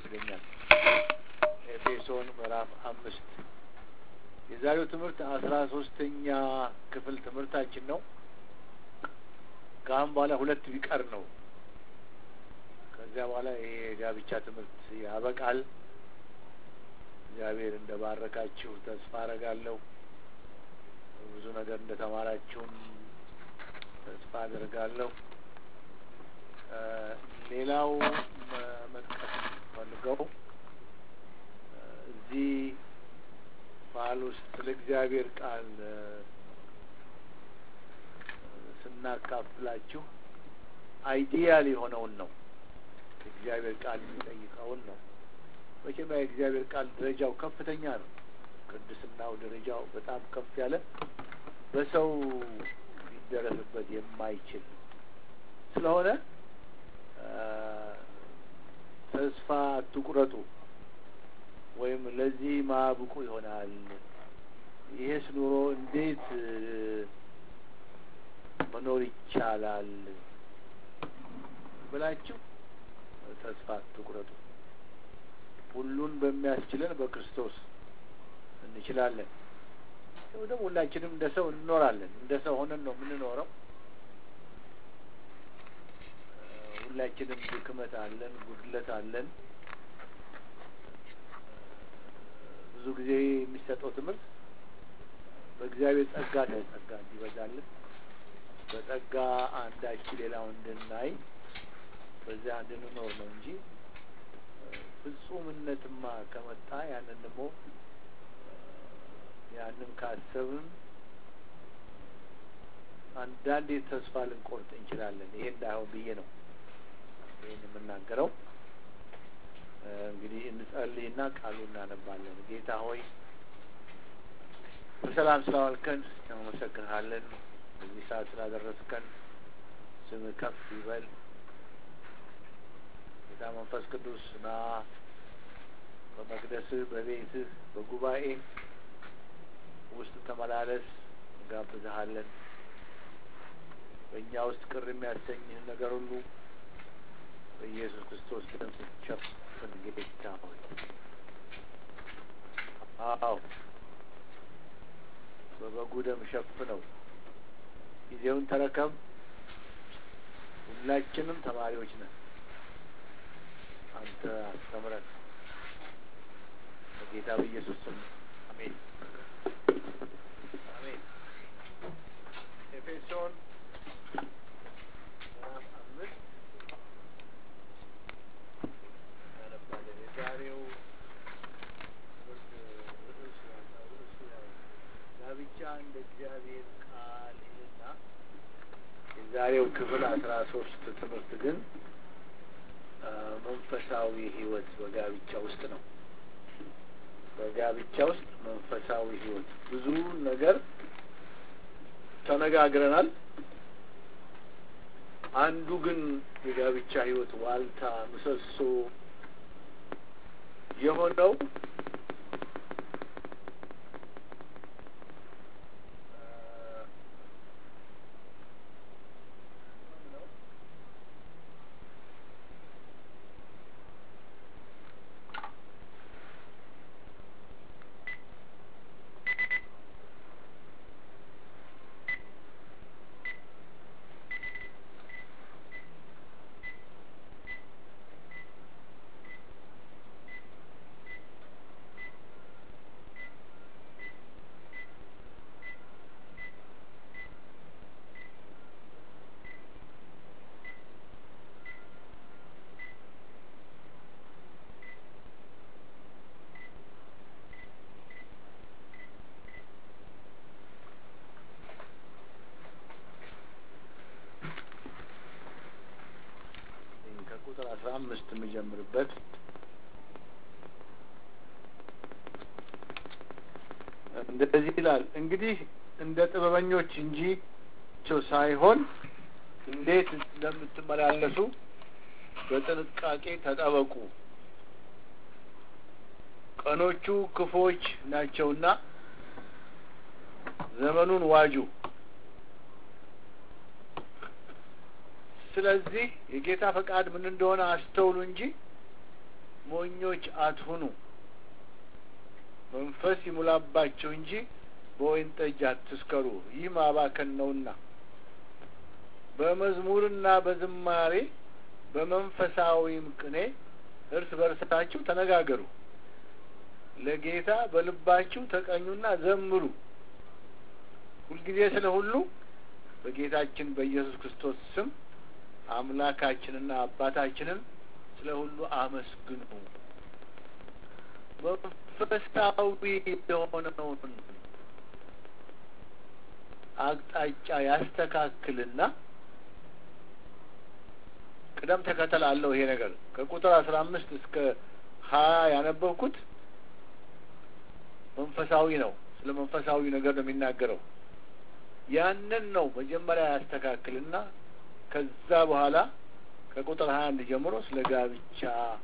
ይለኛል። ኤፌሶን ምዕራፍ አምስት የዛሬው ትምህርት አስራ ሶስተኛ ክፍል ትምህርታችን ነው። ከአሁን በኋላ ሁለት ቢቀር ነው። ከዚያ በኋላ ይሄ የጋብቻ ትምህርት ያበቃል። እግዚአብሔር እንደ ባረካችሁ ተስፋ አረጋለሁ። ብዙ ነገር እንደ ተማራችሁም ተስፋ አደርጋለሁ። ሌላው መጥቀስ ፈልገው እዚህ ባህል ውስጥ ስለ እግዚአብሔር ቃል ስናካፍላችሁ አይዲያል የሆነውን ነው። እግዚአብሔር ቃል የሚጠይቀውን ነው። መቼም የእግዚአብሔር ቃል ደረጃው ከፍተኛ ነው። ቅድስናው ደረጃው በጣም ከፍ ያለ በሰው ሊደረስበት የማይችል ስለሆነ ተስፋ አትቁረጡ፣ ወይም ለዚህ ማብቁ ይሆናል፣ ይሄስ ኑሮ እንዴት መኖር ይቻላል ብላችሁ ተስፋ አትቁረጡ። ሁሉን በሚያስችለን በክርስቶስ እንችላለን። ደግሞ ሁላችንም እንደ ሰው እንኖራለን። እንደ ሰው ሆነን ነው የምንኖረው። ሁላችንም ድክመት አለን፣ ጉድለት አለን። ብዙ ጊዜ የሚሰጠው ትምህርት በእግዚአብሔር ጸጋ ነው። ጸጋ እንዲበዛልን በጸጋ አንዳች ሌላው እንድናይ በዚያ እንድንኖር ነው እንጂ ፍጹምነትማ ከመጣ ያንን ደግሞ ያንን ካሰብን አንዳንዴ ተስፋ ልንቆርጥ እንችላለን። ይሄ እንዳይሆን ብዬ ነው ይህን የምናገረው። እንግዲህ እንጸልይና ቃሉ እናነባለን። ጌታ ሆይ በሰላም ስላዋልከን እናመሰግንሃለን። በዚህ ሰዓት ስላደረስከን ስምህ ከፍ ይበል። ጌታ መንፈስ ቅዱስ ና በመቅደስህ፣ በቤትህ፣ በጉባኤ ውስጥ ተመላለስ፣ እንጋብዝሃለን። በእኛ ውስጥ ቅር የሚያሰኝህን ነገር ሁሉ በኢየሱስ ክርስቶስ ደም ሸፍን ጌታ ሆይ። አዎ በበጉ ደም ሸፍነው። ጊዜውን ተረከብ። ሁላችንም ተማሪዎች ነን። አንተ አስተምረን። በጌታ በኢየሱስ ስም አሜን። አሜን። ኤፌሶን ምዕራፍ አምስት እናነባለን። የዛሬው ትምህርት ርዕስ ዋናው ርዕሱ ያው ጋብቻ እንደ እግዚአብሔር ቃል ይልና የዛሬው ክፍል አስራ ሶስት ትምህርት ግን መንፈሳዊ ሕይወት በጋብቻ ውስጥ ነው። በጋብቻ ውስጥ መንፈሳዊ ሕይወት ብዙ ነገር ተነጋግረናል። አንዱ ግን የጋብቻ ሕይወት ዋልታ ምሰሶ የሆነው ከቁጥር አስራ አምስት የምጀምርበት እንደዚህ ይላል። እንግዲህ እንደ ጥበበኞች እንጂ ሳይሆን እንዴት እንደምትመላለሱ በጥንቃቄ ተጠበቁ። ቀኖቹ ክፎች ናቸውና ዘመኑን ዋጁ። ስለዚህ የጌታ ፈቃድ ምን እንደሆነ አስተውሉ እንጂ ሞኞች አትሁኑ፣ መንፈስ ይሙላባቸው እንጂ በወይን ጠጅ አትስከሩ፣ ይህ ማባከን ነውና። በመዝሙርና በዝማሬ በመንፈሳዊም ቅኔ እርስ በርሳችሁ ተነጋገሩ፣ ለጌታ በልባችሁ ተቀኙና ዘምሩ። ሁልጊዜ ስለ ሁሉ በጌታችን በኢየሱስ ክርስቶስ ስም አምላካችንና አባታችንን ስለ ሁሉ አመስግኑ። መንፈሳዊ የሆነውን አቅጣጫ ያስተካክልና ቅደም ተከተል አለው። ይሄ ነገር ከቁጥር አስራ አምስት እስከ ሀያ ያነበብኩት መንፈሳዊ ነው። ስለ መንፈሳዊ ነገር ነው የሚናገረው። ያንን ነው መጀመሪያ ያስተካክልና ከዛ በኋላ ከቁጥር ሀያ አንድ ጀምሮ ስለ ጋብቻ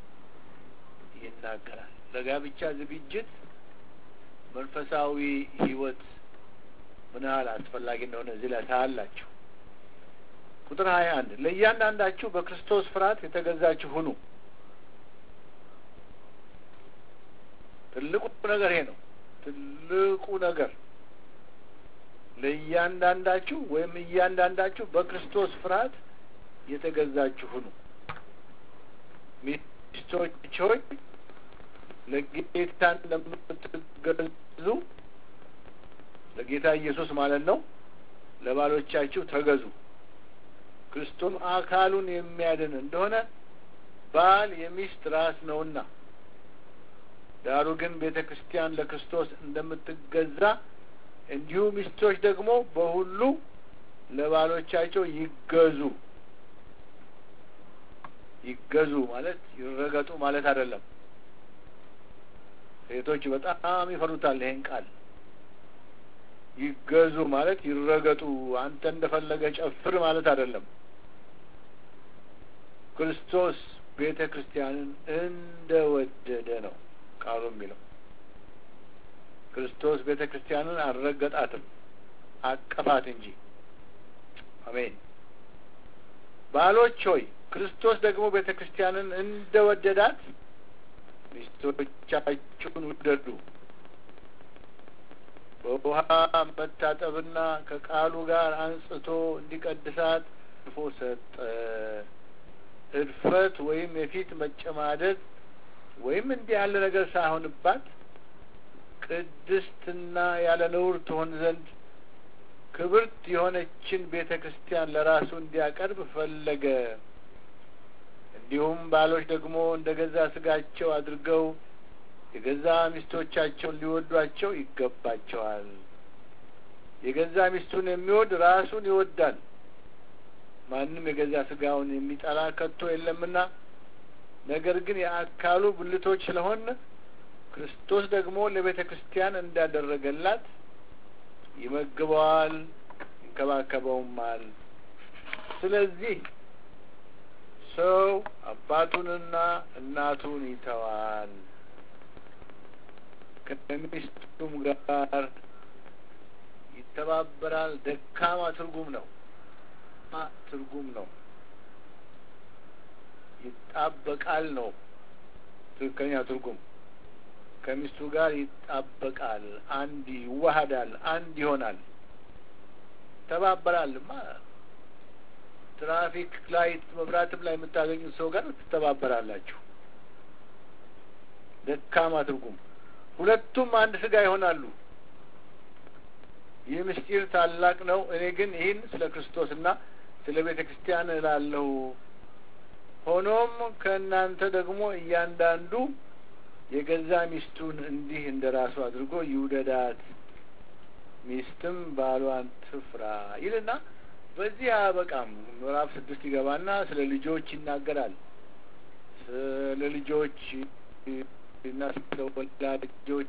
ይናገራል። ለጋብቻ ዝግጅት መንፈሳዊ ሕይወት ምን ያህል አስፈላጊ እንደሆነ እዚህ ላይ ታያላችሁ። ቁጥር ሀያ አንድ ለእያንዳንዳችሁ በክርስቶስ ፍርሃት የተገዛችሁ ሁኑ። ትልቁ ነገር ይሄ ነው። ትልቁ ነገር ለእያንዳንዳችሁ ወይም እያንዳንዳችሁ በክርስቶስ ፍርሃት የተገዛችሁ ሁኑ። ሚስቶች ሆይ ለጌታ እንደምትገዙ ለጌታ ኢየሱስ ማለት ነው ለባሎቻችሁ ተገዙ። ክርስቶስ አካሉን የሚያድን እንደሆነ ባል የሚስት ራስ ነውና፣ ዳሩ ግን ቤተ ክርስቲያን ለክርስቶስ እንደምትገዛ እንዲሁ ሚስቶች ደግሞ በሁሉ ለባሎቻቸው ይገዙ። ይገዙ ማለት ይረገጡ ማለት አይደለም። ሴቶች በጣም ይፈሩታል ይሄን ቃል። ይገዙ ማለት ይረገጡ፣ አንተ እንደፈለገ ጨፍር ማለት አይደለም። ክርስቶስ ቤተ ክርስቲያንን እንደ ወደደ ነው ቃሉ የሚለው። ክርስቶስ ቤተ ክርስቲያንን አልረገጣትም፣ አቀፋት እንጂ። አሜን። ባሎች ሆይ ክርስቶስ ደግሞ ቤተ ክርስቲያንን እንደ ወደዳት ሚስቶቻችሁን ውደዱ። በውሃ መታጠብና ከቃሉ ጋር አንጽቶ እንዲቀድሳት ልፎ ሰጠ። እድፈት ወይም የፊት መጨማደድ ወይም እንዲህ ያለ ነገር ሳይሆንባት ቅድስትና ያለ ነውር ትሆን ዘንድ ክብርት የሆነችን ቤተ ክርስቲያን ለራሱ እንዲያቀርብ ፈለገ። እንዲሁም ባሎች ደግሞ እንደ ገዛ ስጋቸው አድርገው የገዛ ሚስቶቻቸውን ሊወዷቸው ይገባቸዋል። የገዛ ሚስቱን የሚወድ ራሱን ይወዳል። ማንም የገዛ ስጋውን የሚጠላ ከቶ የለምና፣ ነገር ግን የአካሉ ብልቶች ስለሆን ክርስቶስ ደግሞ ለቤተ ክርስቲያን እንዳደረገላት ይመግበዋል፣ ይንከባከበውማል። ስለዚህ ሰው አባቱንና እናቱን ይተዋል ከሚስቱም ጋር ይተባበራል። ደካማ ትርጉም ነው ትርጉም ነው። ይጣበቃል ነው ትክክለኛ ትርጉም። ከሚስቱ ጋር ይጣበቃል፣ አንድ ይዋሃዳል፣ አንድ ይሆናል። ይተባበራልማ ትራፊክ ላይት መብራትም ላይ የምታገኙት ሰው ጋር ትተባበራላችሁ። ደካማ ትርጉም ሁለቱም አንድ ስጋ ይሆናሉ። ይህ ምስጢር ታላቅ ነው። እኔ ግን ይህን ስለ ክርስቶስና ስለ ቤተ ክርስቲያን እላለሁ። ሆኖም ከእናንተ ደግሞ እያንዳንዱ የገዛ ሚስቱን እንዲህ እንደ ራሱ አድርጎ ይውደዳት፣ ሚስትም ባሏን ትፍራ ይልና በዚህ አያበቃም። ምዕራፍ ስድስት ይገባና ስለ ልጆች ይናገራል። ስለ ልጆች እና ስለ ወላጆች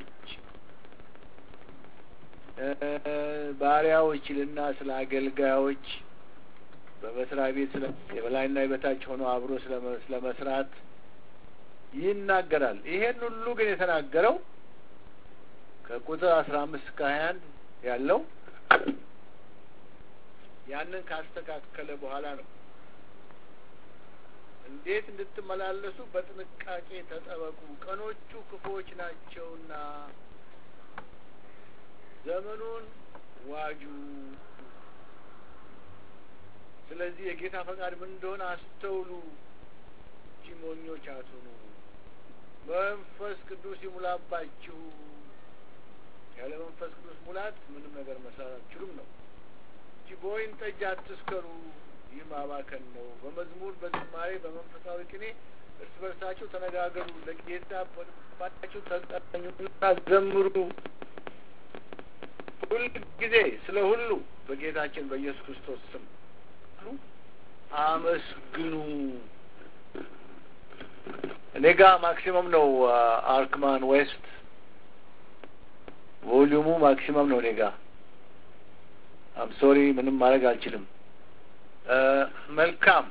ባሪያዎች ይልና ስለ አገልጋዮች በመስሪያ ቤት ስለ የበላይና የበታች ሆኖ አብሮ ስለ መስራት ይናገራል። ይሄን ሁሉ ግን የተናገረው ከቁጥር አስራ አምስት እስከ ሀያ አንድ ያለው ያንን ካስተካከለ በኋላ ነው። እንዴት እንድትመላለሱ በጥንቃቄ ተጠበቁ፣ ቀኖቹ ክፉዎች ናቸውና ዘመኑን ዋጁ። ስለዚህ የጌታ ፈቃድ ምን እንደሆነ አስተውሉ፣ እንጂ ሞኞች አትሁኑ። መንፈስ ቅዱስ ይሙላባችሁ። ያለ መንፈስ ቅዱስ ሙላት ምንም ነገር መስራት አትችሉም ነው እንጂ በወይን ጠጅ አትስከሩ፣ ይህ ማባከን ነው። በመዝሙር በዝማሬ በመንፈሳዊ ቅኔ እርስ በርሳችሁ ተነጋገሩ፣ ለጌታ በልባችሁ ተቀኙና ዘምሩ። ሁል ጊዜ ስለ ሁሉ በጌታችን በኢየሱስ ክርስቶስ ስም አመስግኑ። እኔ ጋ ማክሲመም ነው አርክማን ዌስት ቮሊዩሙ ማክሲመም ነው እኔ ጋ። አም ሶሪ ምንም ማድረግ አልችልም። መልካም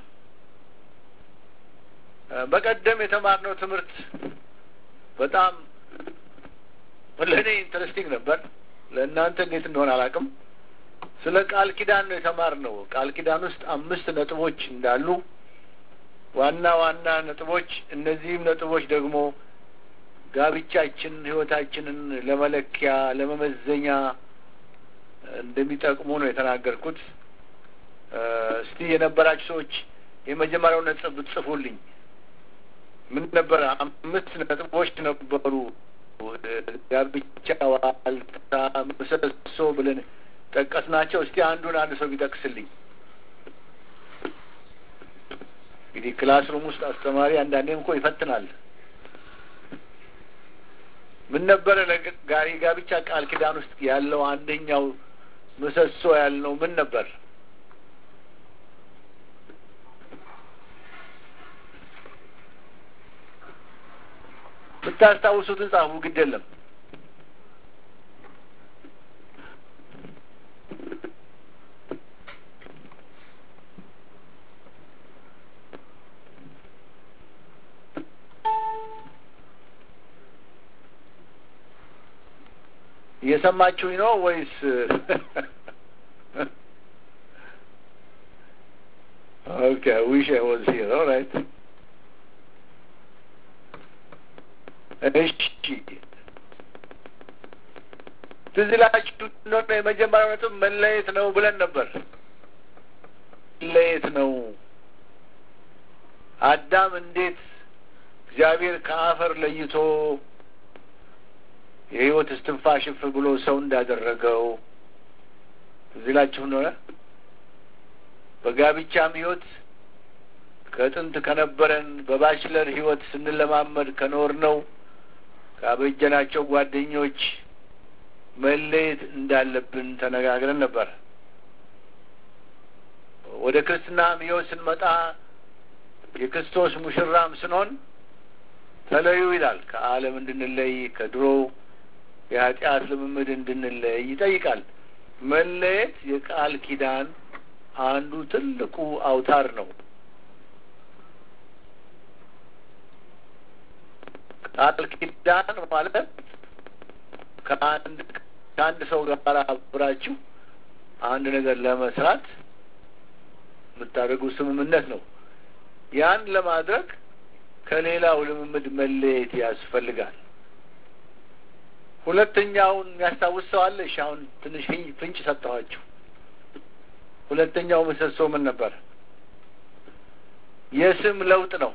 በቀደም የተማርነው ትምህርት በጣም ለእኔ ኢንተረስቲንግ ነበር። ለእናንተ እንዴት እንደሆነ አላውቅም። ስለ ቃል ኪዳን ነው የተማርነው። ቃል ኪዳን ውስጥ አምስት ነጥቦች እንዳሉ ዋና ዋና ነጥቦች፣ እነዚህም ነጥቦች ደግሞ ጋብቻችን ሕይወታችንን ለመለኪያ ለመመዘኛ እንደሚጠቅሙ ነው የተናገርኩት። እስቲ የነበራችሁ ሰዎች የመጀመሪያው ነጥብ ብትጽፉልኝ ምን ነበረ? አምስት ነጥቦች ነበሩ። ጋብቻ ዋልታ፣ ምሰሶ ብለን ጠቀስናቸው። እስቲ አንዱን አንድ ሰው ቢጠቅስልኝ። እንግዲህ ክላስሩም ውስጥ አስተማሪ አንዳንዴም እኮ ይፈትናል። ምን ነበረ ለጋሪ ጋብቻ ቃል ኪዳን ውስጥ ያለው አንደኛው ምሰሶ ያልነው ምን ነበር? ብታስታውሱትን ጻፉ፣ ግድ የለም። እየሰማችሁኝ ነው ወይስ? ኦኬ ዊሽ አይ ዋዝ ሂር ኦልራይት። እሺ ትዝ ይላችሁ እንደሆነ የመጀመሪያው ነጥብ መለየት ነው ብለን ነበር። መለየት ነው። አዳም እንዴት እግዚአብሔር ከአፈር ለይቶ የሕይወት እስትንፋሽ እፍ ብሎ ሰው እንዳደረገው ትዝ ይላችሁ እንደሆነ በጋብቻም ሕይወት ከጥንት ከነበረን በባችለር ሕይወት ስንለማመድ ከኖር ነው ካበጀናቸው ጓደኞች መለየት እንዳለብን ተነጋግረን ነበር። ወደ ክርስትናም ሕይወት ስንመጣ የክርስቶስ ሙሽራም ስንሆን ተለዩ ይላል። ከዓለም እንድንለይ ከድሮው የኃጢአት ልምምድ እንድንለይ ይጠይቃል። መለየት የቃል ኪዳን አንዱ ትልቁ አውታር ነው። ቃል ኪዳን ማለት ከአንድ ከአንድ ሰው ጋር አብራችሁ አንድ ነገር ለመስራት የምታደርጉ ስምምነት ነው። ያን ለማድረግ ከሌላው ልምምድ መለየት ያስፈልጋል። ሁለተኛውን የሚያስታውስ ሰው አለ? እሺ፣ አሁን ትንሽ ፍንጭ ሰጠኋችሁ። ሁለተኛው ምሰሶ ምን ነበር? የስም ለውጥ ነው።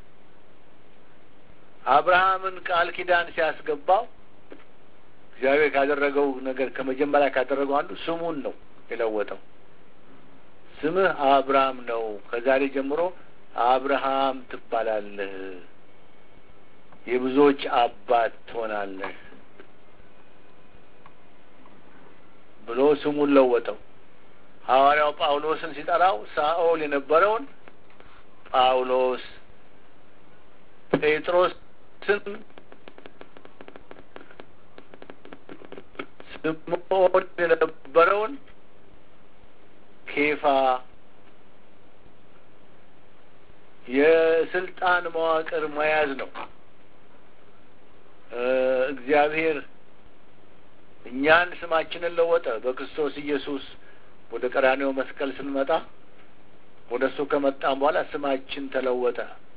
አብርሃምን ቃል ኪዳን ሲያስገባው እግዚአብሔር ካደረገው ነገር ከመጀመሪያ ካደረገው አንዱ ስሙን ነው የለወጠው። ስምህ አብርሃም ነው፣ ከዛሬ ጀምሮ አብርሃም ትባላለህ፣ የብዙዎች አባት ትሆናለህ ብሎ ስሙን ለወጠው። ሐዋርያው ጳውሎስን ሲጠራው ሳኦል የነበረውን ጳውሎስ፣ ጴጥሮስን ስምዖን የነበረውን ኬፋ የስልጣን መዋቅር መያዝ ነው። እግዚአብሔር እኛን ስማችንን ለወጠ። በክርስቶስ ኢየሱስ ወደ ቀራኔው መስቀል ስንመጣ ወደ እሱ ከመጣም በኋላ ስማችን ተለወጠ።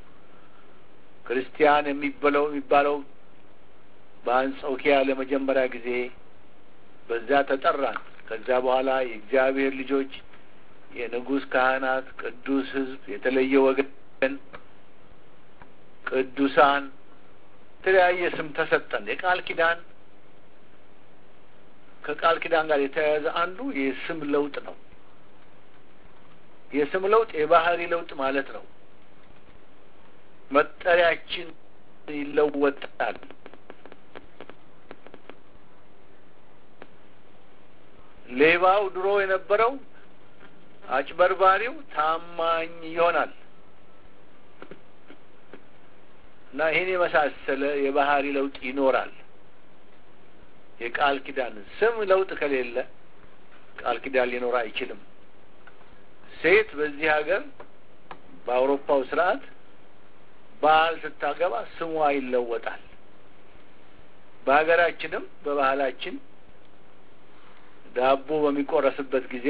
ክርስቲያን የሚበለው የሚባለው በአንጾኪያ ለመጀመሪያ ጊዜ በዚያ ተጠራን። ከዚያ በኋላ የእግዚአብሔር ልጆች፣ የንጉሥ ካህናት፣ ቅዱስ ሕዝብ፣ የተለየ ወገን፣ ቅዱሳን የተለያየ ስም ተሰጠን። የቃል ኪዳን ከቃል ኪዳን ጋር የተያያዘ አንዱ የስም ለውጥ ነው። የስም ለውጥ የባህሪ ለውጥ ማለት ነው። መጠሪያችን ይለወጣል። ሌባው ድሮ የነበረው አጭበርባሪው ታማኝ ይሆናል እና ይህን የመሳሰለ የባህሪ ለውጥ ይኖራል። የቃል ኪዳን ስም ለውጥ ከሌለ ቃል ኪዳን ሊኖር አይችልም። ሴት በዚህ ሀገር በአውሮፓው ስርዓት ባል ስታገባ ስሟ ይለወጣል። በሀገራችንም በባህላችን ዳቦ በሚቆረስበት ጊዜ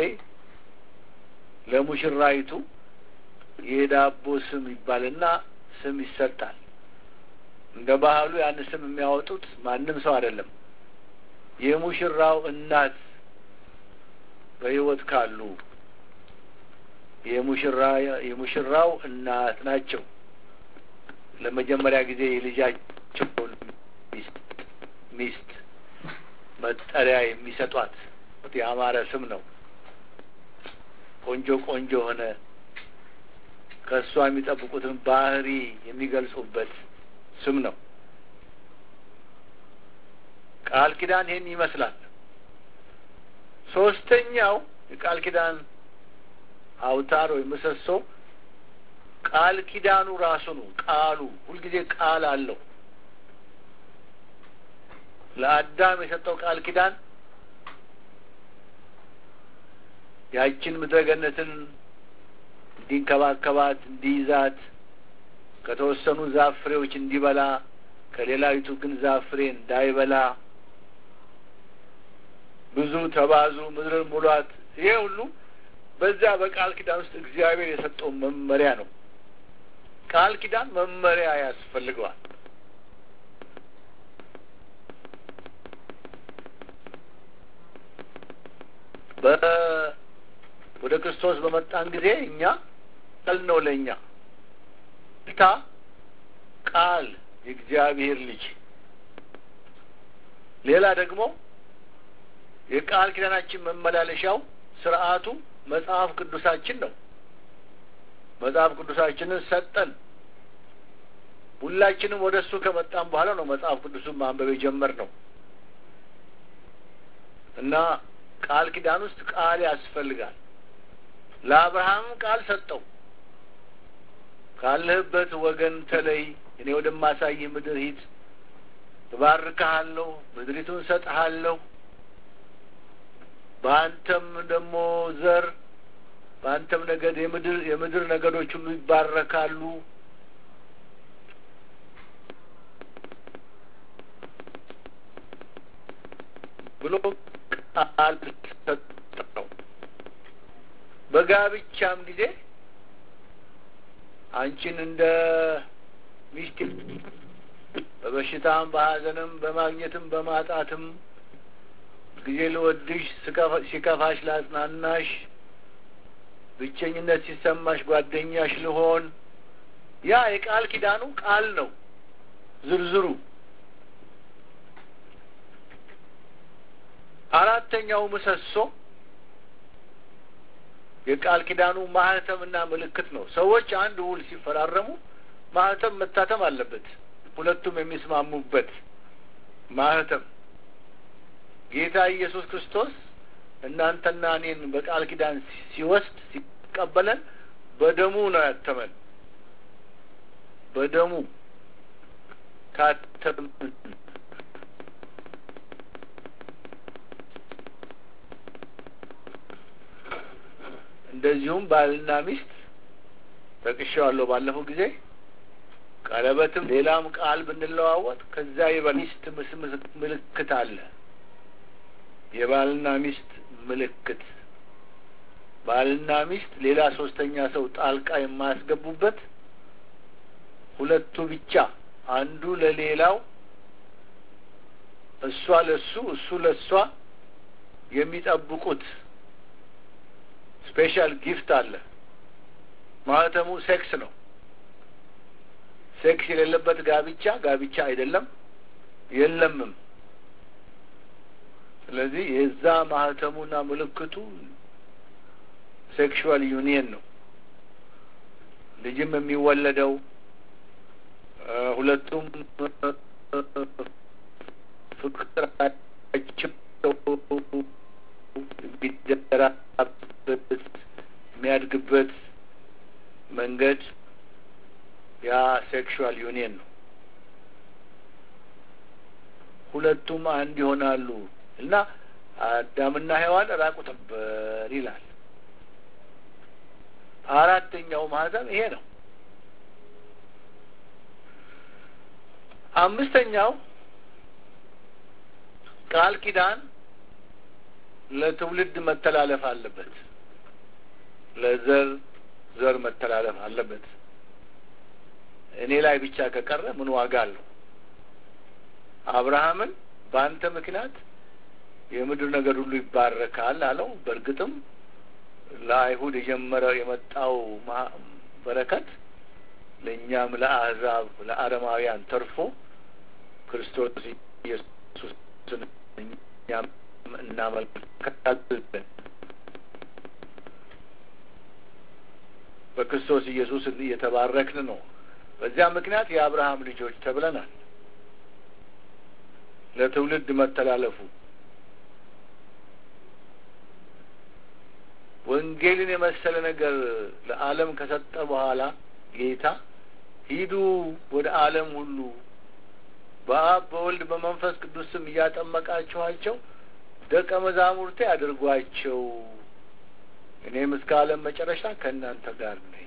ለሙሽራይቱ የዳቦ ስም ይባልና ስም ይሰጣል። እንደ ባህሉ ያን ስም የሚያወጡት ማንም ሰው አይደለም። የሙሽራው እናት በሕይወት ካሉ የሙሽራ የሙሽራው እናት ናቸው። ለመጀመሪያ ጊዜ የልጃቸውን ሚስት ሚስት መጠሪያ የሚሰጧት ያማረ ስም ነው። ቆንጆ ቆንጆ ሆነ ከእሷ የሚጠብቁትን ባህሪ የሚገልጹበት ስም ነው። ቃል ኪዳን ይህን ይመስላል። ሶስተኛው የቃል ኪዳን አውታር ወይም ምሰሶ ቃል ኪዳኑ ራሱ ነው። ቃሉ ሁልጊዜ ቃል አለው። ለአዳም የሰጠው ቃል ኪዳን ያችን ምድረ ገነትን እንዲንከባከባት፣ እንዲይዛት፣ ከተወሰኑ ዛፍ ፍሬዎች እንዲበላ፣ ከሌላዊቱ ግን ዛፍ ፍሬ እንዳይበላ፣ ብዙ ተባዙ፣ ምድርን ሙሏት። ይሄ ሁሉ በዛ በቃል ኪዳን ውስጥ እግዚአብሔር የሰጠው መመሪያ ነው። ቃል ኪዳን መመሪያ ያስፈልገዋል። ወደ ክርስቶስ በመጣን ጊዜ እኛ ቃል ነው ለእኛ ታ ቃል የእግዚአብሔር ልጅ ሌላ ደግሞ የቃል ኪዳናችን መመላለሻው ስርዓቱ መጽሐፍ ቅዱሳችን ነው። መጽሐፍ ቅዱሳችንን ሰጠን። ሁላችንም ወደ እሱ ከመጣን በኋላ ነው መጽሐፍ ቅዱሱን ማንበብ የጀመርነው እና ቃል ኪዳን ውስጥ ቃል ያስፈልጋል። ለአብርሃም ቃል ሰጠው። ካለህበት ወገን ተለይ፣ እኔ ወደማሳይህ ምድር ሂድ፣ እባርክሃለሁ፣ ምድሪቱን ሰጥሃለሁ፣ በአንተም ደግሞ ዘር በአንተም ነገድ የምድር የምድር ነገዶች ሁሉ ይባረካሉ። ብሎ ቃል ሰጠው። በጋብቻም ጊዜ አንቺን እንደ ሚስት በበሽታም በሐዘንም በማግኘትም በማጣትም ጊዜ ልወድሽ፣ ሲከፋሽ ላጽናናሽ፣ ብቸኝነት ሲሰማሽ ጓደኛሽ ልሆን። ያ የቃል ኪዳኑ ቃል ነው ዝርዝሩ። አራተኛው ምሰሶ የቃል ኪዳኑ ማህተምና ምልክት ነው። ሰዎች አንድ ውል ሲፈራረሙ ማህተም መታተም አለበት። ሁለቱም የሚስማሙበት ማህተም። ጌታ ኢየሱስ ክርስቶስ እናንተና እኔን በቃል ኪዳን ሲወስድ ሲቀበለን በደሙ ነው ያተመን። በደሙ ካተምን እንደዚሁም ባልና ሚስት ጠቅሼዋለሁ ባለፈው ጊዜ ቀለበትም ሌላም ቃል ብንለዋወጥ ከዛ የሚስት ምልክት አለ። የባልና ሚስት ምልክት ባልና ሚስት ሌላ ሶስተኛ ሰው ጣልቃ የማያስገቡበት ሁለቱ ብቻ አንዱ ለሌላው እሷ ለሱ እሱ ለሷ የሚጠብቁት ስፔሻል ጊፍት አለ። ማህተሙ ሴክስ ነው። ሴክስ የሌለበት ጋብቻ ጋብቻ አይደለም፣ የለምም። ስለዚህ የዛ ማህተሙና ምልክቱ ሴክሹዋል ዩኒየን ነው። ልጅም የሚወለደው ሁለቱም ፍቅራቸው የሚደራበት የሚያድግበት መንገድ ያ ሴክሹዋል ዩኒየን ነው። ሁለቱም አንድ ይሆናሉ እና አዳምና ሔዋን ራቁት ነበር ይላል። አራተኛው ማህተም ይሄ ነው። አምስተኛው ቃል ኪዳን ለትውልድ መተላለፍ አለበት። ለዘር ዘር መተላለፍ አለበት። እኔ ላይ ብቻ ከቀረ ምን ዋጋ አለው? አብርሃምን በአንተ ምክንያት የምድር ነገር ሁሉ ይባረካል አለው። በእርግጥም ለአይሁድ የጀመረ የመጣው በረከት ለእኛም ለአሕዛብ ለአረማውያን ተርፎ ክርስቶስ ኢየሱስን እኛም እናመልካለን። በክርስቶስ ኢየሱስ እየተባረክን ነው። በዚያ ምክንያት የአብርሃም ልጆች ተብለናል። ለትውልድ መተላለፉ ወንጌልን የመሰለ ነገር ለዓለም ከሰጠ በኋላ ጌታ ሂዱ ወደ ዓለም ሁሉ በአብ በወልድ በመንፈስ ቅዱስ ስም እያጠመቃችኋቸው ደቀ መዛሙርቴ አድርጓቸው፣ እኔም እስከ ዓለም መጨረሻ ከእናንተ ጋር ነኝ።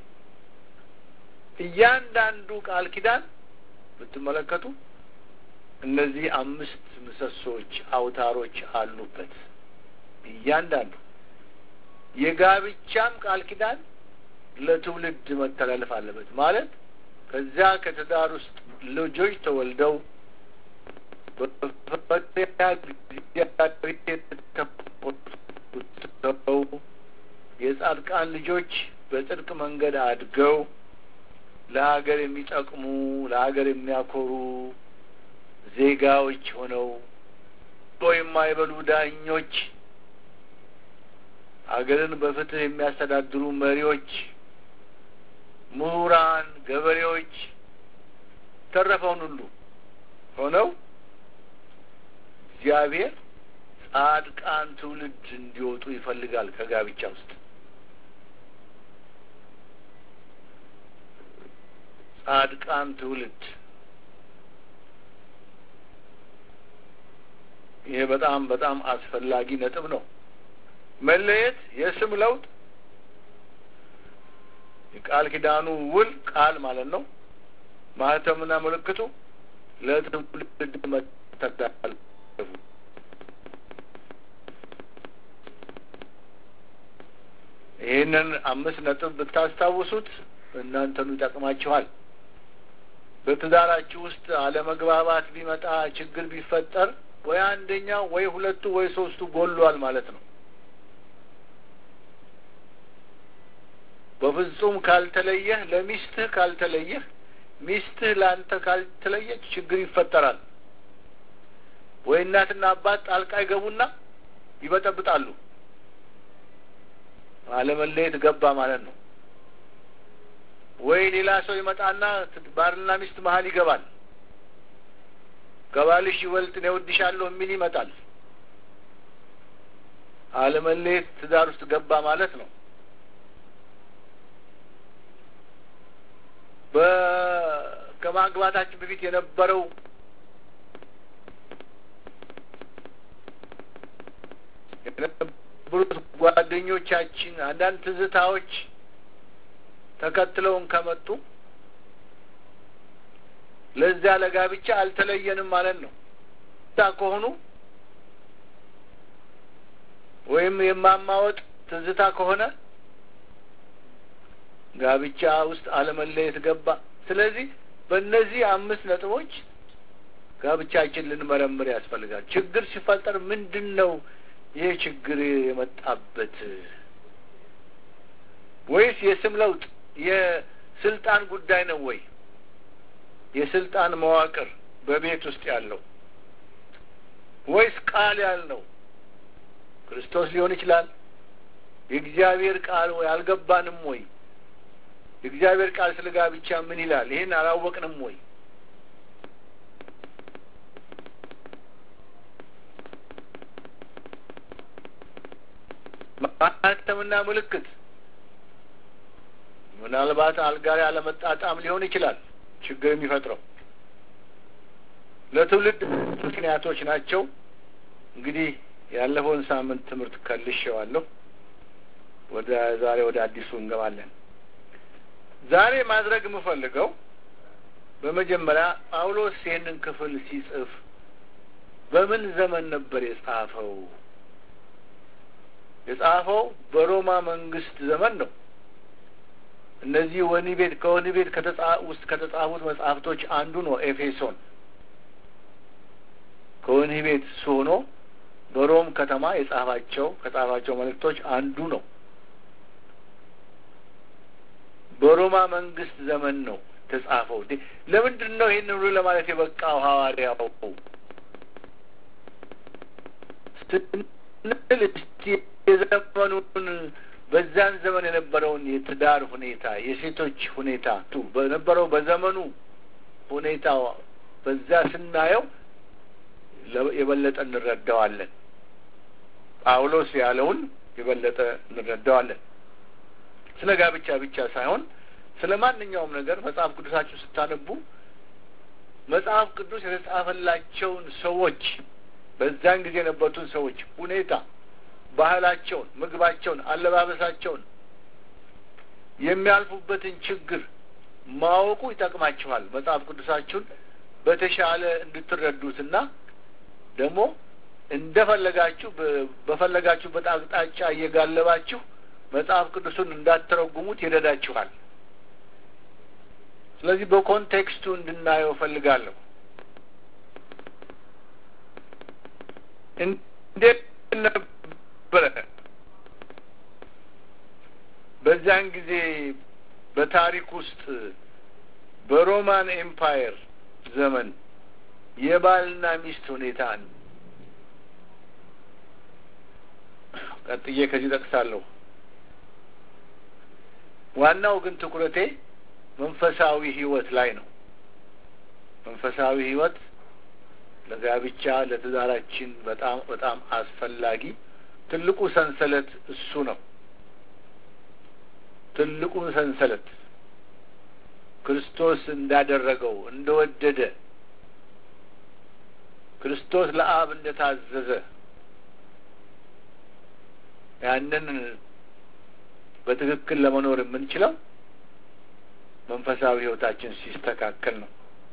እያንዳንዱ ቃል ኪዳን ብትመለከቱ እነዚህ አምስት ምሰሶች አውታሮች አሉበት። እያንዳንዱ የጋብቻም ቃል ኪዳን ለትውልድ መተላለፍ አለበት። ማለት ከዚያ ከትዳር ውስጥ ልጆች ተወልደው የጻድቃን ልጆች በጽድቅ መንገድ አድገው ለሀገር የሚጠቅሙ ለሀገር የሚያኮሩ ዜጋዎች ሆነው የማይበሉ ዳኞች፣ ሀገርን በፍትህ የሚያስተዳድሩ መሪዎች፣ ምሁራን፣ ገበሬዎች ተረፈውን ሁሉ ሆነው እግዚአብሔር ጻድቃን ትውልድ እንዲወጡ ይፈልጋል ከጋብቻ ውስጥ ጻድቃን ትውልድ ይሄ በጣም በጣም አስፈላጊ ነጥብ ነው። መለየት፣ የስም ለውጥ፣ የቃል ኪዳኑ ውል ቃል ማለት ነው። ማህተምና ምልክቱ ለትውልድ መተላለፉ ይህንን አምስት ነጥብ ብታስታውሱት እናንተኑ ይጠቅማችኋል። በትዳራችሁ ውስጥ አለመግባባት ቢመጣ ችግር ቢፈጠር ወይ አንደኛው ወይ ሁለቱ ወይ ሶስቱ ጎሏል ማለት ነው። በፍጹም ካልተለየህ ለሚስትህ ካልተለየህ ሚስትህ ለአንተ ካልተለየች ችግር ይፈጠራል። ወይ እናትና አባት ጣልቃ ይገቡና ይበጠብጣሉ። አለመለየት ገባ ማለት ነው። ወይ ሌላ ሰው ይመጣና ባልና ሚስት መሀል ይገባል። ከባልሽ ይበልጥ እኔ እወድሻለሁ የሚል ይመጣል። አለመለየት ትዳር ውስጥ ገባ ማለት ነው። ከማግባታችን በፊት የነበረው የነበሩት ጓደኞቻችን አንዳንድ ትዝታዎች ተከትለውን ከመጡ ለዚያ ለጋብቻ አልተለየንም ማለት ነው። ታ ከሆኑ ወይም የማማወጥ ትዝታ ከሆነ ጋብቻ ውስጥ አለመለየት ገባ። ስለዚህ በእነዚህ አምስት ነጥቦች ጋብቻችን ልንመረምር ያስፈልጋል። ችግር ሲፈጠር ምንድን ነው ይህ ችግር የመጣበት? ወይስ የስም ለውጥ የስልጣን ጉዳይ ነው ወይ? የስልጣን መዋቅር በቤት ውስጥ ያለው ወይስ ቃል ያልነው ክርስቶስ ሊሆን ይችላል። የእግዚአብሔር ቃል ወይ አልገባንም ወይ? የእግዚአብሔር ቃል ስለ ጋብቻ ምን ይላል? ይህን አላወቅንም ወይ? ማህተምና ምልክት ምናልባት አልጋ ላይ አለመጣጣም ሊሆን ይችላል ችግር የሚፈጥረው ለትውልድ ምክንያቶች ናቸው። እንግዲህ ያለፈውን ሳምንት ትምህርት ከልሼዋለሁ። ወደ ዛሬ ወደ አዲሱ እንገባለን። ዛሬ ማድረግ የምፈልገው በመጀመሪያ ጳውሎስ ይህንን ክፍል ሲጽፍ በምን ዘመን ነበር የጻፈው? የጻፈው በሮማ መንግስት ዘመን ነው። እነዚህ ወህኒ ቤት ከወህኒ ቤት ውስጥ ከተጻፉት መጽሐፍቶች አንዱ ነው ኤፌሶን። ከወህኒ ቤት እሱ ሆኖ በሮም ከተማ የጻፋቸው ከጻፋቸው መልእክቶች አንዱ ነው። በሮማ መንግስት ዘመን ነው ተጻፈው። ለምንድን ነው ይህን ሁሉ ለማለት የበቃው ሐዋርያው ስንል እስቲ የዘመኑን በዛን ዘመን የነበረውን የትዳር ሁኔታ የሴቶች ሁኔታ ቱ በነበረው በዘመኑ ሁኔታ በዛ ስናየው የበለጠ እንረዳዋለን። ጳውሎስ ያለውን የበለጠ እንረዳዋለን። ስለ ጋብቻ ብቻ ሳይሆን ስለ ማንኛውም ነገር መጽሐፍ ቅዱሳችሁ ስታነቡ መጽሐፍ ቅዱስ የተጻፈላቸውን ሰዎች በዛን ጊዜ የነበሩትን ሰዎች ሁኔታ፣ ባህላቸውን፣ ምግባቸውን፣ አለባበሳቸውን የሚያልፉበትን ችግር ማወቁ ይጠቅማችኋል። መጽሐፍ ቅዱሳችሁን በተሻለ እንድትረዱትና ደግሞ እንደፈለጋችሁ በፈለጋችሁበት አቅጣጫ እየጋለባችሁ መጽሐፍ ቅዱሱን እንዳትተረጉሙት ይረዳችኋል። ስለዚህ በኮንቴክስቱ እንድናየው እፈልጋለሁ። እንዴት ነበረ በዚያን ጊዜ በታሪክ ውስጥ በሮማን ኤምፓየር ዘመን የባልና ሚስት ሁኔታ ቀጥዬ ከዚህ ጠቅሳለሁ። ዋናው ግን ትኩረቴ መንፈሳዊ ሕይወት ላይ ነው። መንፈሳዊ ሕይወት ለጋብቻ ለትዳራችን በጣም በጣም አስፈላጊ ትልቁ ሰንሰለት እሱ ነው። ትልቁ ሰንሰለት ክርስቶስ እንዳደረገው እንደወደደ ክርስቶስ ለአብ እንደታዘዘ ያንን በትክክል ለመኖር የምንችለው መንፈሳዊ ሕይወታችን ሲስተካከል ነው።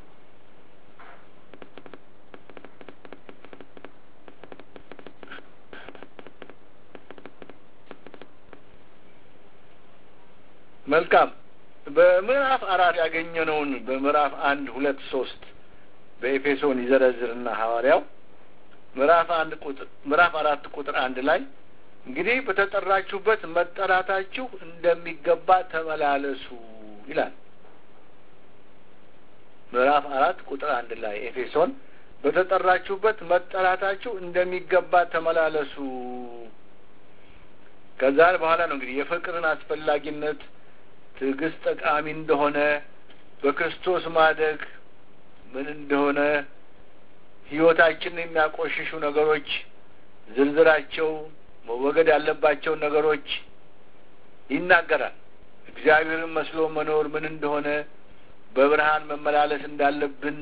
መልካም በምዕራፍ አራት ያገኘነውን በምዕራፍ አንድ ሁለት ሶስት በኤፌሶን ይዘረዝርና ሐዋርያው ምዕራፍ አንድ ቁጥር ምዕራፍ አራት ቁጥር አንድ ላይ እንግዲህ በተጠራችሁበት መጠራታችሁ እንደሚገባ ተመላለሱ ይላል። ምዕራፍ አራት ቁጥር አንድ ላይ ኤፌሶን በተጠራችሁበት መጠራታችሁ እንደሚገባ ተመላለሱ። ከዛ በኋላ ነው እንግዲህ የፍቅርን አስፈላጊነት ትዕግስት ጠቃሚ እንደሆነ በክርስቶስ ማደግ ምን እንደሆነ ሕይወታችንን የሚያቆሽሹ ነገሮች ዝርዝራቸው መወገድ ያለባቸውን ነገሮች ይናገራል። እግዚአብሔርን መስሎ መኖር ምን እንደሆነ በብርሃን መመላለስ እንዳለብን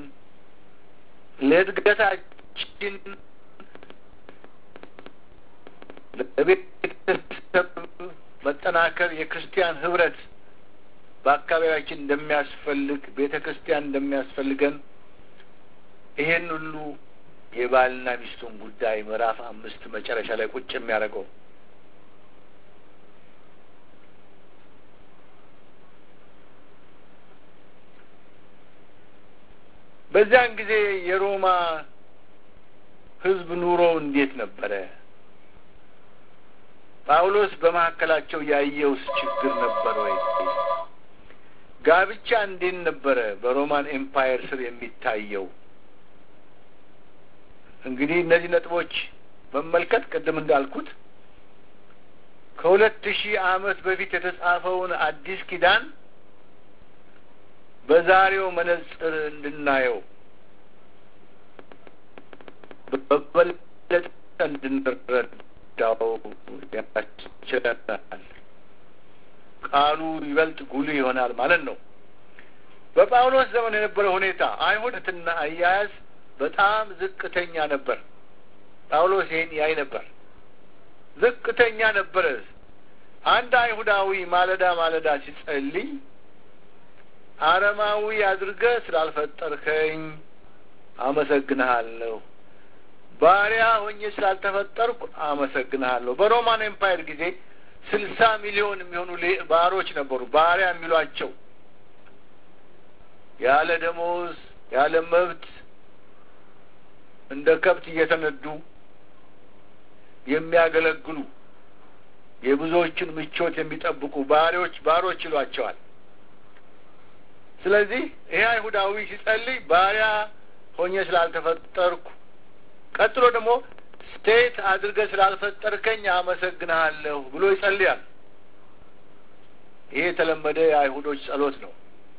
ለእድገታችን ለቤተሰብ መጠናከር የክርስቲያን ህብረት በአካባቢያችን እንደሚያስፈልግ ቤተ ክርስቲያን እንደሚያስፈልገን ይሄን ሁሉ የባልና ሚስቱን ጉዳይ ምዕራፍ አምስት መጨረሻ ላይ ቁጭ የሚያደርገው በዚያን ጊዜ የሮማ ሕዝብ ኑሮ እንዴት ነበረ? ጳውሎስ በመካከላቸው ያየውስ ችግር ነበር ወይ? ጋብቻ እንዴት ነበረ በሮማን ኤምፓየር ስር የሚታየው? እንግዲህ እነዚህ ነጥቦች መመልከት ቅድም እንዳልኩት ከሁለት ሺህ ዓመት በፊት የተጻፈውን አዲስ ኪዳን በዛሬው መነጽር እንድናየው በበለጠ እንድንረዳው ያስችለናል። ቃሉ ይበልጥ ጉልህ ይሆናል ማለት ነው። በጳውሎስ ዘመን የነበረ ሁኔታ አይሁድትና አያያዝ በጣም ዝቅተኛ ነበር። ጳውሎስ ይህን ያይ ነበር። ዝቅተኛ ነበረ። አንድ አይሁዳዊ ማለዳ ማለዳ ሲጸልይ አረማዊ አድርገህ ስላልፈጠርከኝ አመሰግንሃለሁ፣ ባሪያ ሆኜ ስላልተፈጠርኩ አመሰግንሃለሁ። በሮማን ኤምፓየር ጊዜ ስልሳ ሚሊዮን የሚሆኑ ባሮች ነበሩ። ባሪያ የሚሏቸው ያለ ደሞዝ ያለ መብት እንደ ከብት እየተነዱ የሚያገለግሉ የብዙዎችን ምቾት የሚጠብቁ ባሪዎች ባሮች ይሏቸዋል። ስለዚህ ይሄ አይሁዳዊ ሲጸልይ ባሪያ ሆኜ ስላልተፈጠርኩ፣ ቀጥሎ ደግሞ ስቴት አድርገህ ስላልፈጠርከኝ አመሰግንሃለሁ ብሎ ይጸልያል። ይሄ የተለመደ የአይሁዶች ጸሎት ነው።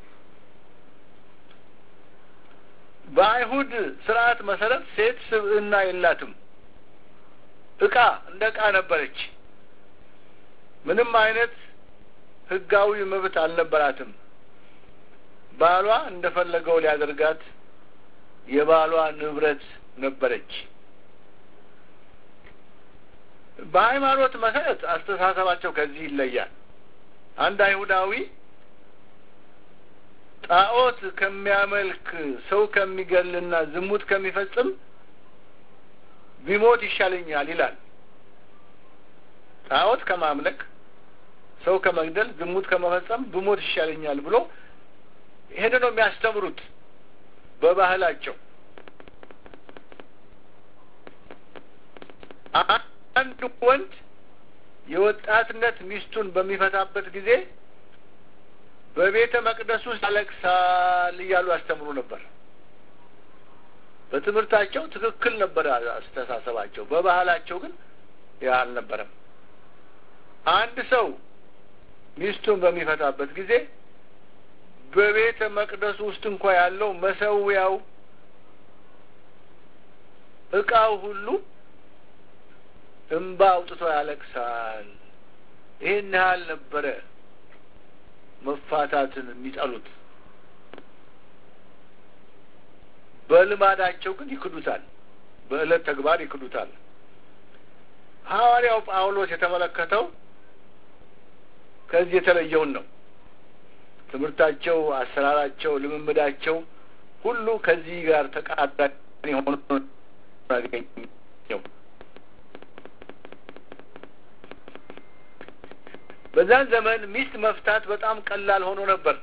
በአይሁድ ስርዓት መሰረት ሴት ስብዕና የላትም። እቃ እንደ እቃ ነበረች። ምንም አይነት ሕጋዊ መብት አልነበራትም። ባሏ እንደፈለገው ሊያደርጋት የባሏ ንብረት ነበረች። በሃይማኖት መሰረት አስተሳሰባቸው ከዚህ ይለያል። አንድ አይሁዳዊ ጣዖት ከሚያመልክ ሰው ከሚገልና ዝሙት ከሚፈጽም ቢሞት ይሻለኛል ይላል። ጣዖት ከማምለክ ሰው ከመግደል ዝሙት ከመፈጸም ብሞት ይሻለኛል ብሎ ይሄን ነው የሚያስተምሩት በባህላቸው። አንድ ወንድ የወጣትነት ሚስቱን በሚፈታበት ጊዜ በቤተ መቅደስ ውስጥ ያለቅሳል እያሉ ያስተምሩ ነበር። በትምህርታቸው ትክክል ነበር አስተሳሰባቸው። በባህላቸው ግን ያ አልነበረም። አንድ ሰው ሚስቱን በሚፈታበት ጊዜ በቤተ መቅደሱ ውስጥ እንኳ ያለው መሰዊያው፣ እቃው ሁሉ እንባ አውጥቶ ያለቅሳል። ይህን ያህል ነበረ መፋታትን የሚጠሉት። በልማዳቸው ግን ይክዱታል። በዕለት ተግባር ይክዱታል። ሐዋርያው ጳውሎስ የተመለከተው ከዚህ የተለየውን ነው። ትምህርታቸው፣ አሰራራቸው፣ ልምምዳቸው ሁሉ ከዚህ ጋር ተቃራኒ ሆኖ ያገኘው። በዛን ዘመን ሚስት መፍታት በጣም ቀላል ሆኖ ነበር።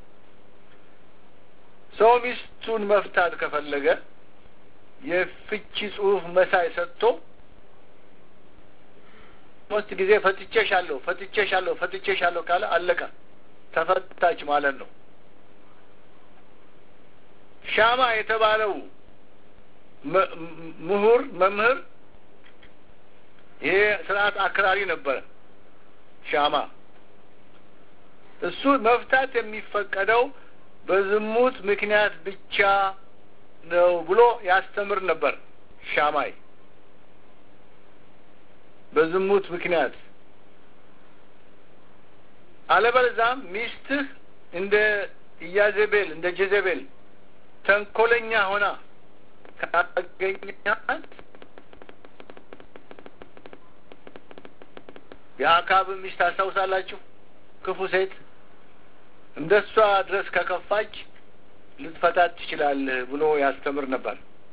ሰው ሚስቱን መፍታት ከፈለገ የፍቺ ጽሑፍ መሳይ ሰጥቶ ሶስት ጊዜ ፈትቼሻለሁ፣ ፈትቼሻለሁ፣ ፈትቼሻለሁ ካለ አለቀ፣ ተፈታች ማለት ነው። ሻማ የተባለው ምሁር መምህር ይሄ ስርዓት አክራሪ ነበረ። ሻማ እሱ መፍታት የሚፈቀደው በዝሙት ምክንያት ብቻ ነው ብሎ ያስተምር ነበር። ሻማይ በዝሙት ምክንያት አለበለዛም ሚስትህ እንደ ኢያዜቤል እንደ ጀዘቤል ተንኮለኛ ሆና ካገኛት የአካብ ሚስት ታስታውሳላችሁ? ክፉ ሴት እንደ እሷ ድረስ ከከፋች ልትፈታት ትችላለህ ብሎ ያስተምር ነበር።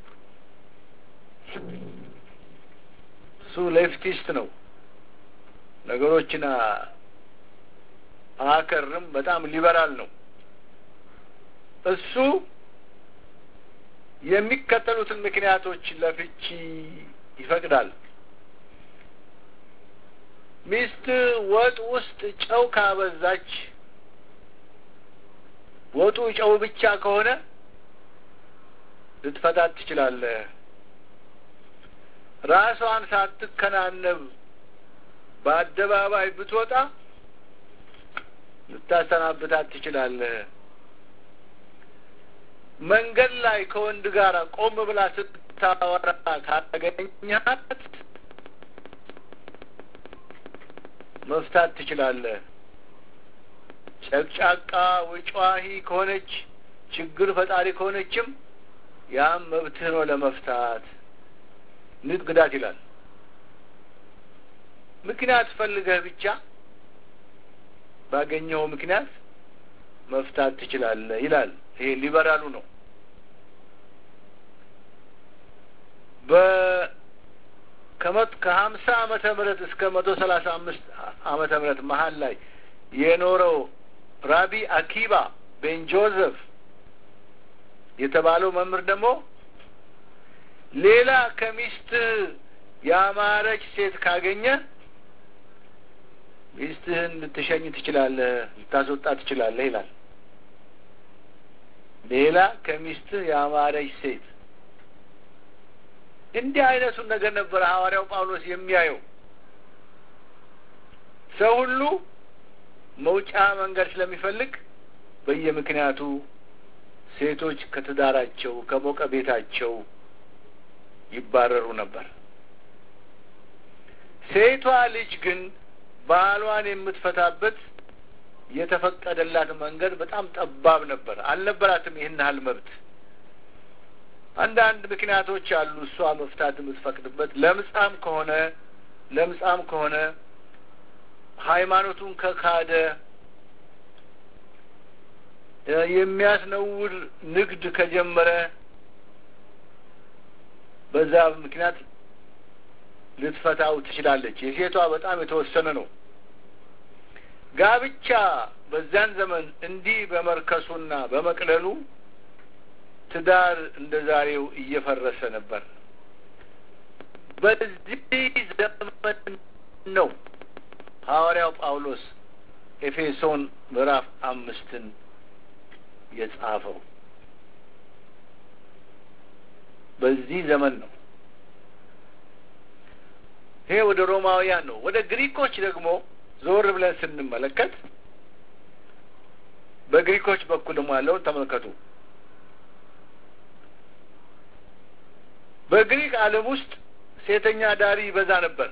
እሱ ሌፍቲስት ነው። ነገሮችን አያከርም። በጣም ሊበራል ነው። እሱ የሚከተሉትን ምክንያቶች ለፍቺ ይፈቅዳል። ሚስት ወጥ ውስጥ ጨው ካበዛች፣ ወጡ ጨው ብቻ ከሆነ ልትፈታት ትችላለህ። ራሷን ሳትከናነብ በአደባባይ ብትወጣ ልታሰናብታት ትችላለህ። መንገድ ላይ ከወንድ ጋር ቆም ብላ ስታወራ ካገኛት መፍታት ትችላለህ። ጨቅጫቃ ወጫሂ ከሆነች ችግር ፈጣሪ ከሆነችም ያም መብትህ ነው ለመፍታት። ንግዳት ይላል። ምክንያት ፈልገህ ብቻ ባገኘኸው ምክንያት መፍታት ትችላለህ ይላል። ይሄ ሊበራሉ ነው። በ ከመት ከሀምሳ ዓመተ ምህረት እስከ መቶ ሰላሳ አምስት ዓመተ ምህረት መሀል ላይ የኖረው ራቢ አኪባ ቤን ጆዘፍ የተባለው መምህር ደግሞ ሌላ ከሚስትህ ያማረች ሴት ካገኘ ሚስትህን ልትሸኝ ትችላለህ፣ ልታስወጣ ትችላለህ ይላል። ሌላ ከሚስትህ ያማረች ሴት እንዲህ አይነቱን ነገር ነበረ ሐዋርያው ጳውሎስ የሚያየው። ሰው ሁሉ መውጫ መንገድ ስለሚፈልግ በየምክንያቱ ሴቶች ከትዳራቸው ከሞቀ ቤታቸው ይባረሩ ነበር። ሴቷ ልጅ ግን ባሏን የምትፈታበት የተፈቀደላት መንገድ በጣም ጠባብ ነበር። አልነበራትም ይህን ያህል መብት። አንዳንድ ምክንያቶች አሉ እሷ መፍታት የምትፈቅድበት። ለምጻም ከሆነ ለምጻም ከሆነ ሃይማኖቱን ከካደ የሚያስነውር ንግድ ከጀመረ በዛ ምክንያት ልትፈታው ትችላለች። የሴቷ በጣም የተወሰነ ነው። ጋብቻ በዚያን ዘመን እንዲህ በመርከሱና በመቅለሉ ትዳር እንደ ዛሬው እየፈረሰ ነበር። በዚህ ዘመን ነው ሐዋርያው ጳውሎስ ኤፌሶን ምዕራፍ አምስትን የጻፈው። በዚህ ዘመን ነው። ይሄ ወደ ሮማውያን ነው። ወደ ግሪኮች ደግሞ ዞር ብለን ስንመለከት በግሪኮች በኩል ደግሞ ያለውን ተመልከቱ። በግሪክ ዓለም ውስጥ ሴተኛ ዳሪ ይበዛ ነበር።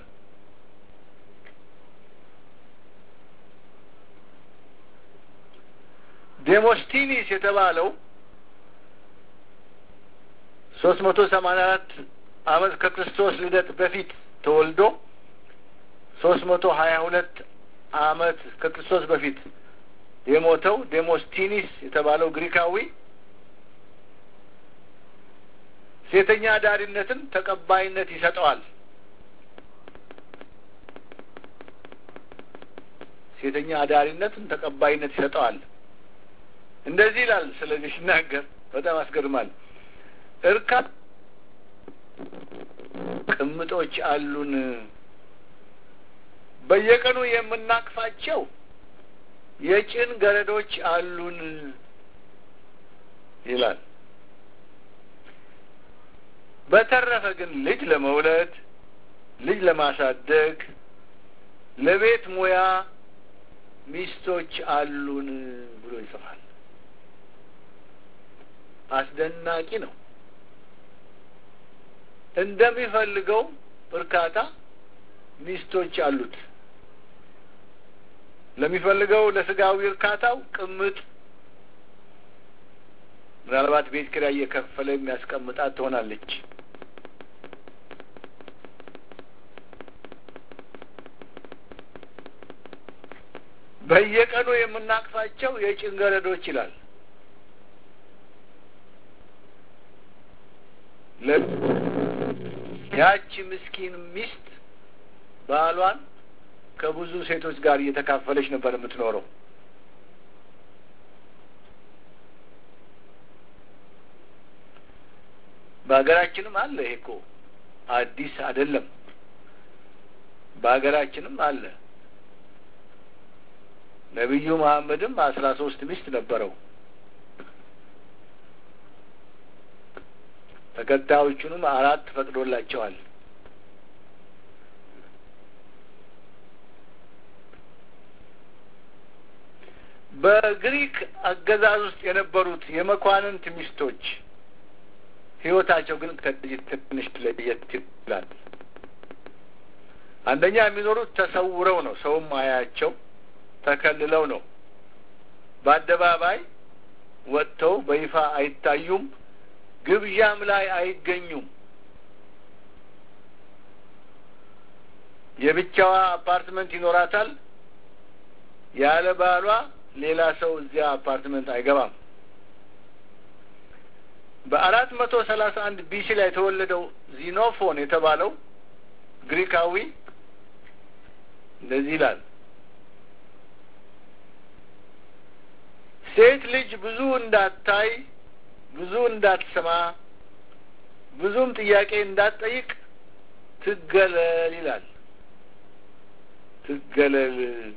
ዴሞስቲኒስ የተባለው ሶስት መቶ ሰማንያ አራት ዓመት ከክርስቶስ ልደት በፊት ተወልዶ ሶስት መቶ ሀያ ሁለት ዓመት ከክርስቶስ በፊት የሞተው ዴሞስቲኒስ የተባለው ግሪካዊ ሴተኛ አዳሪነትን ተቀባይነት ይሰጠዋል። ሴተኛ አዳሪነትን ተቀባይነት ይሰጠዋል። እንደዚህ ይላል። ስለዚህ ሲናገር በጣም ያስገርማል። እርካት ቅምጦች አሉን፣ በየቀኑ የምናቅፋቸው የጭን ገረዶች አሉን ይላል። በተረፈ ግን ልጅ ለመውለድ ልጅ ለማሳደግ ለቤት ሙያ ሚስቶች አሉን ብሎ ይጽፋል። አስደናቂ ነው። እንደሚፈልገው እርካታ ሚስቶች አሉት። ለሚፈልገው ለስጋዊ እርካታው ቅምጥ ምናልባት ቤት ኪራይ እየከፈለ የሚያስቀምጣት ትሆናለች። በየቀኑ የምናቅፋቸው የጭንገረዶች ይላል። ያቺ ምስኪን ሚስት ባሏን ከብዙ ሴቶች ጋር እየተካፈለች ነበር የምትኖረው። በሀገራችንም አለ። ይሄ እኮ አዲስ አይደለም። በሀገራችንም አለ። ነቢዩ መሐመድም አስራ ሶስት ሚስት ነበረው። ተከታዮቹንም አራት ፈቅዶላቸዋል። በግሪክ አገዛዝ ውስጥ የነበሩት የመኳንንት ሚስቶች ሕይወታቸው ግን ከዚህ ትንሽ ለየት ይላል። አንደኛ የሚኖሩት ተሰውረው ነው። ሰውም አያቸው ተከልለው ነው። በአደባባይ ወጥተው በይፋ አይታዩም። ግብዣም ላይ አይገኙም። የብቻዋ አፓርትመንት ይኖራታል። ያለ ባሏ ሌላ ሰው እዚያ አፓርትመንት አይገባም። በአራት መቶ ሰላሳ አንድ ቢሲ ላይ የተወለደው ዚኖፎን የተባለው ግሪካዊ እንደዚህ ይላል። ሴት ልጅ ብዙ እንዳታይ፣ ብዙ እንዳትሰማ፣ ብዙም ጥያቄ እንዳትጠይቅ ትገለል ይላል። ትገለል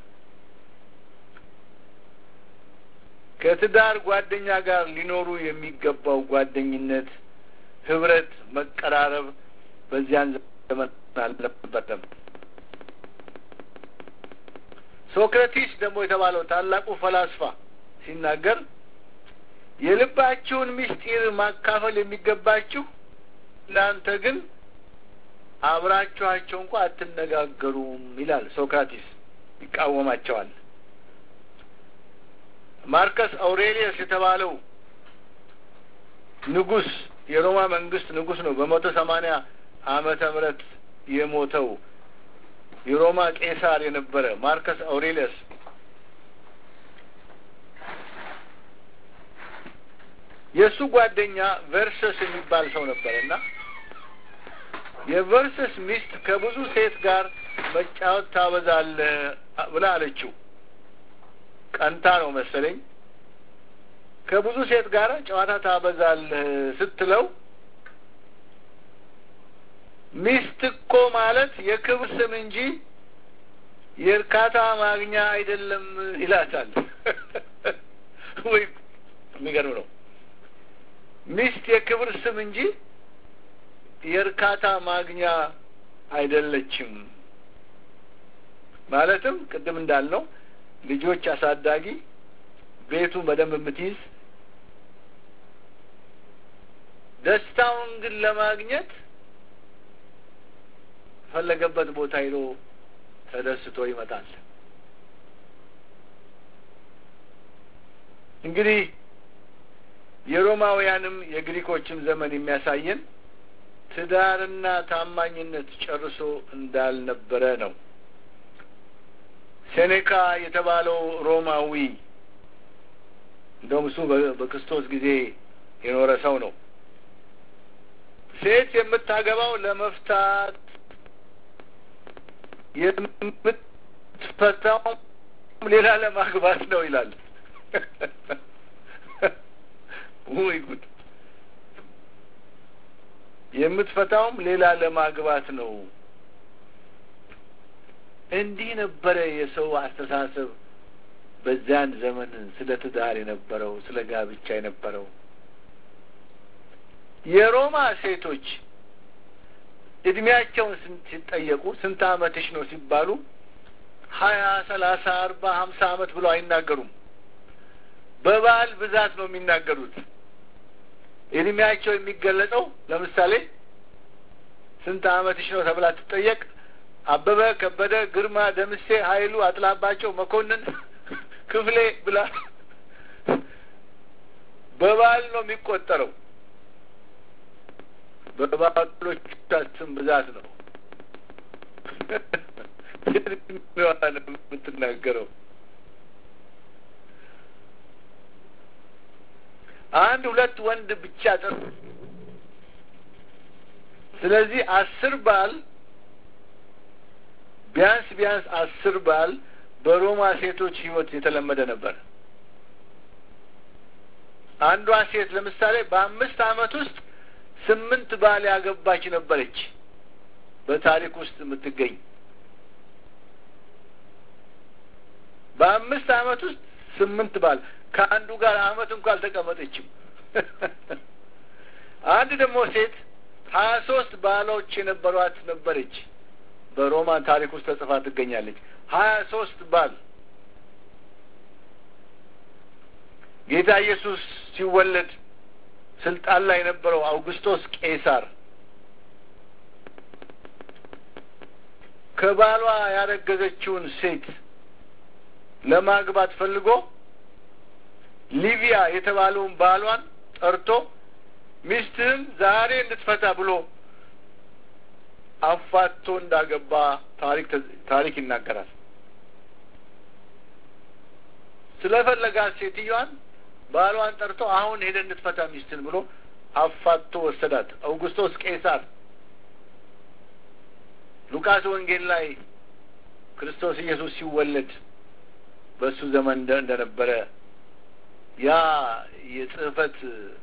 ከትዳር ጓደኛ ጋር ሊኖሩ የሚገባው ጓደኝነት፣ ህብረት፣ መቀራረብ በዚያን ዘመን አልነበረም። ሶክራቲስ ደግሞ የተባለው ታላቁ ፈላስፋ ሲናገር የልባችሁን ምስጢር ማካፈል የሚገባችሁ እናንተ ግን አብራችኋቸው እንኳ አትነጋገሩም ይላል። ሶክራቲስ ይቃወማቸዋል። ማርከስ አውሬሊየስ የተባለው ንጉስ የሮማ መንግስት ንጉስ ነው። በመቶ ሰማኒያ ዓመተ ምህረት የሞተው የሮማ ቄሳር የነበረ ማርከስ አውሬሊየስ የእሱ ጓደኛ ቨርሰስ የሚባል ሰው ነበር እና የቨርሰስ ሚስት ከብዙ ሴት ጋር መጫወት ታበዛለህ ብላ አለችው። ቀንታ ነው መሰለኝ። ከብዙ ሴት ጋር ጨዋታ ታበዛለህ ስትለው ሚስት እኮ ማለት የክብር ስም እንጂ የእርካታ ማግኛ አይደለም ይላታል። ወይ የሚገርም ነው። ሚስት የክብር ስም እንጂ የእርካታ ማግኛ አይደለችም። ማለትም ቅድም እንዳልነው ልጆች አሳዳጊ፣ ቤቱን በደንብ የምትይዝ ደስታውን ግን ለማግኘት ፈለገበት ቦታ ሄዶ ተደስቶ ይመጣል። እንግዲህ የሮማውያንም የግሪኮችም ዘመን የሚያሳየን ትዳርና ታማኝነት ጨርሶ እንዳልነበረ ነው። ሴኔካ የተባለው ሮማዊ እንደውም እሱ በክርስቶስ ጊዜ የኖረ ሰው ነው። ሴት የምታገባው ለመፍታት የምትፈታው ሌላ ለማግባት ነው ይላል። ውይ ጉድ! የምትፈታውም ሌላ ለማግባት ነው። እንዲህ ነበረ የሰው አስተሳሰብ በዚያን ዘመን ስለ ትዳር የነበረው ስለ ጋብቻ የነበረው። የሮማ ሴቶች እድሜያቸውን ሲጠየቁ ስንት ዓመትሽ ነው ሲባሉ ሀያ ሰላሳ አርባ ሀምሳ ዓመት ብለው አይናገሩም። በባህል ብዛት ነው የሚናገሩት። እድሜያቸው የሚገለጸው ለምሳሌ ስንት ዓመትሽ ነው ተብላ ትጠየቅ አበበ ከበደ፣ ግርማ ደምሴ፣ ኃይሉ አጥላባቸው፣ መኮንን ክፍሌ ብላ በባህል ነው የሚቆጠረው። በባህሎች ስም ብዛት ነው የምትናገረው። አንድ ሁለት ወንድ ብቻ ጥር ስለዚህ አስር ባል ቢያንስ ቢያንስ አስር ባል በሮማ ሴቶች ሕይወት የተለመደ ነበር። አንዷ ሴት ለምሳሌ በአምስት ዓመት ውስጥ ስምንት ባል ያገባች ነበረች በታሪክ ውስጥ የምትገኝ በአምስት ዓመት ውስጥ ስምንት ባል ከአንዱ ጋር አመት እንኳ አልተቀመጠችም። አንድ ደግሞ ሴት ሀያ ሶስት ባሎች የነበሯት ነበረች። በሮማን ታሪክ ውስጥ ተጽፋ ትገኛለች። ሀያ ሶስት ባል ጌታ ኢየሱስ ሲወለድ ስልጣን ላይ የነበረው አውግስቶስ ቄሳር ከባሏ ያረገዘችውን ሴት ለማግባት ፈልጎ ሊቢያ የተባለውን ባሏን ጠርቶ ሚስትህን ዛሬ እንድትፈታ ብሎ አፋቶ እንዳገባ ታሪክ ታሪክ ይናገራል። ስለፈለጋት ሴትዮዋን ባሏን ጠርቶ አሁን ሄደ እንድትፈታ ሚስትን ብሎ አፋቶ ወሰዳት። አውጉስቶስ ቄሳር ሉቃስ ወንጌል ላይ ክርስቶስ ኢየሱስ ሲወለድ በእሱ ዘመን እንደነበረ ያ የጽህፈት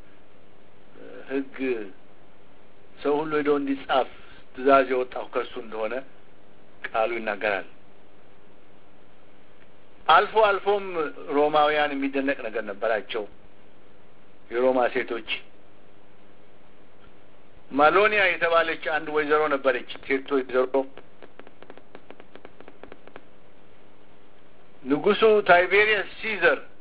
ሕግ ሰው ሁሉ ሄዶ እንዲጻፍ ትእዛዝ የወጣው ከእሱ እንደሆነ ቃሉ ይናገራል። አልፎ አልፎም ሮማውያን የሚደነቅ ነገር ነበራቸው። የሮማ ሴቶች ማሎኒያ የተባለች አንድ ወይዘሮ ነበረች። ሴት ወይዘሮ ንጉሱ ታይቤሪየስ ሲዘር